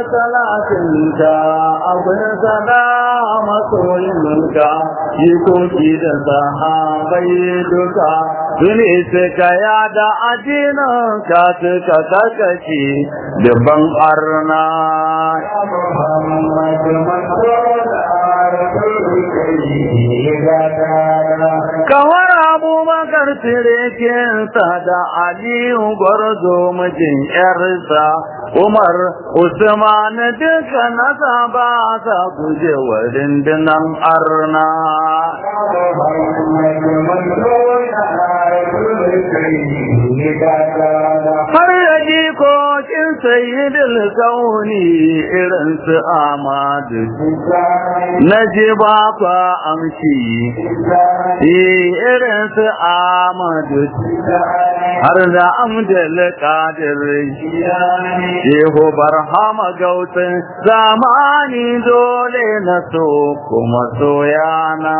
salatinka abin sada masoyinka jikoki da sahabai duka Tuni suka yada addininka suka kakace dubban arna. Kawar abubakar tirekinsa da Aliyu gwarzo mijin ‘yarsa, Umar Usman duka nasa ba sa guje wa rindunan arna. Har da jikokin sayyidul kauni irin su Amadu, na ji ba kwa amshi, irin su Amadu, har da Amdal Kadir, Shehu Barhama Gautin zamani dole na so kuma soyana.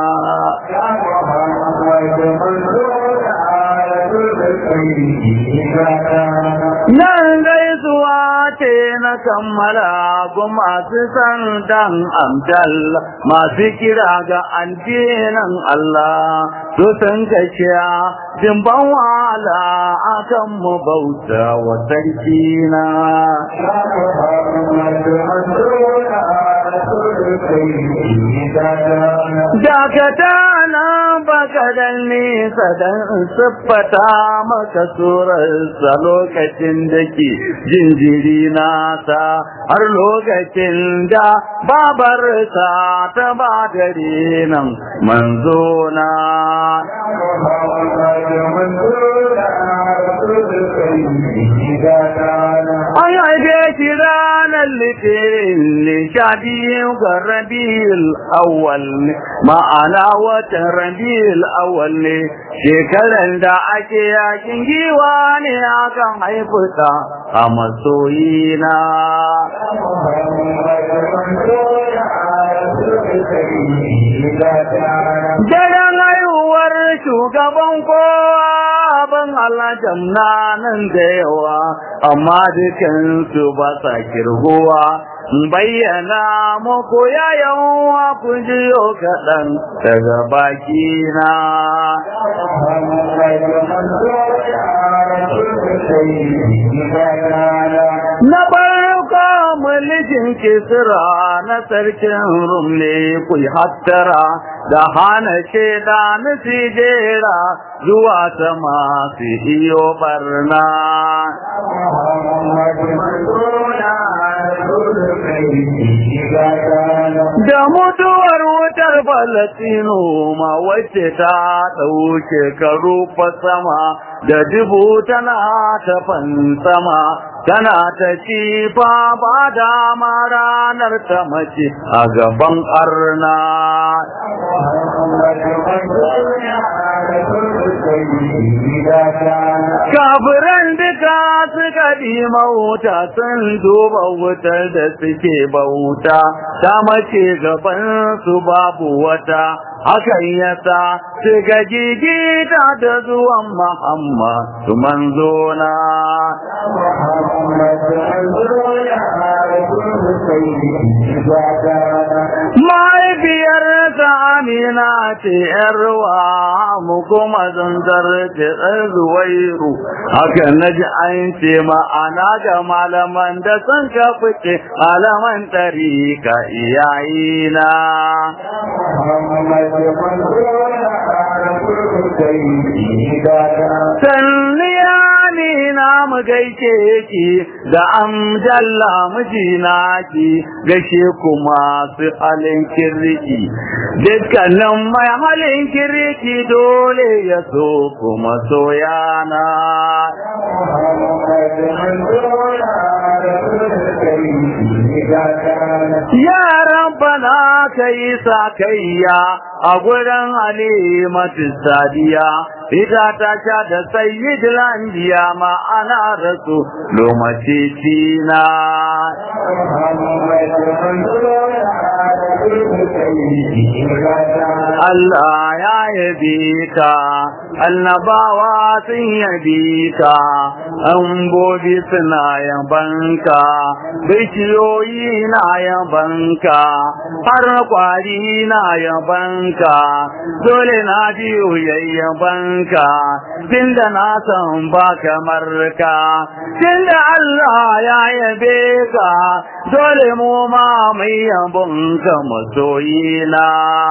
Nan gaisuwa ce na kammala gu masu san dan amdal masu kira ga addinin Allah su san kashiya dimban wala akan mu bauta wa sarki na. Dakata na baka dan nisa dan siffata maka surarsa lokacin da ke jinjiri nasa har lokacin da babarsa ta ba dare nan manzo na. An haife shi ranar litinin sha biyu ga rabiul awwal ma'ana watan rabiul awwal ne shekarar da ake yakin giwa ne akan haifuta a masoyina. Daren haihuwar shugaban kowa ban alajam na nan da yawa, amma dukansu ba sa kirgowa. bayyana muku yayan ku jiyo kaɗan daga bakina. Na farko mulkin kisra na sarkin rumle ku hattara da hana shaida na sijera zuwa sama su iyo barna. Da mutuwar wutar Falasino ma wacce ta ɗauke karu sama da dubu tana ta sama tana ta ci fa ba dama ranar ta mace a gaban arna. Kafiran duka suka ɗima wuta sun duba wutar da suke bauta, ta mace gaban su babu wata, hakan yasa suka gigita da zuwan Muhammad su manzona. Mahaifiyarsa Amina ce ‘yarwa mu kuma zanzar ce zuwairu, haka na ji an ce ma'ana ga malaman da sun ka fice malaman tarika iyayina. Sanniya ni na mu gaike ki da amjalla mijina ki gashe kuma su halin kirriki dukkanin mai halin kirriki dole ya so kuma soyana ya rabbana kai sa kayya a gurin halimatu sadiya ita ta sha da sayyidul anbiya ma ana rasu lomace tina Allah ya yabe ka annabawa sun yabe ka ambobi suna yabanka bishiyoyi na yabanka har kwari na yabanka dole na biyu yayyabanka tunda na san ba kamar ka tunda Allah ya yabe ka dole mu ma mai yabonka masoyina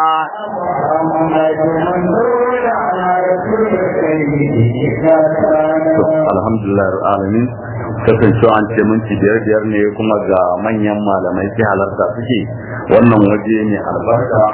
alhamdulillah alamin kasancewa an ce minti biyar biyar ne kuma ga manyan malamai ke halarta suke wannan waje ne albarka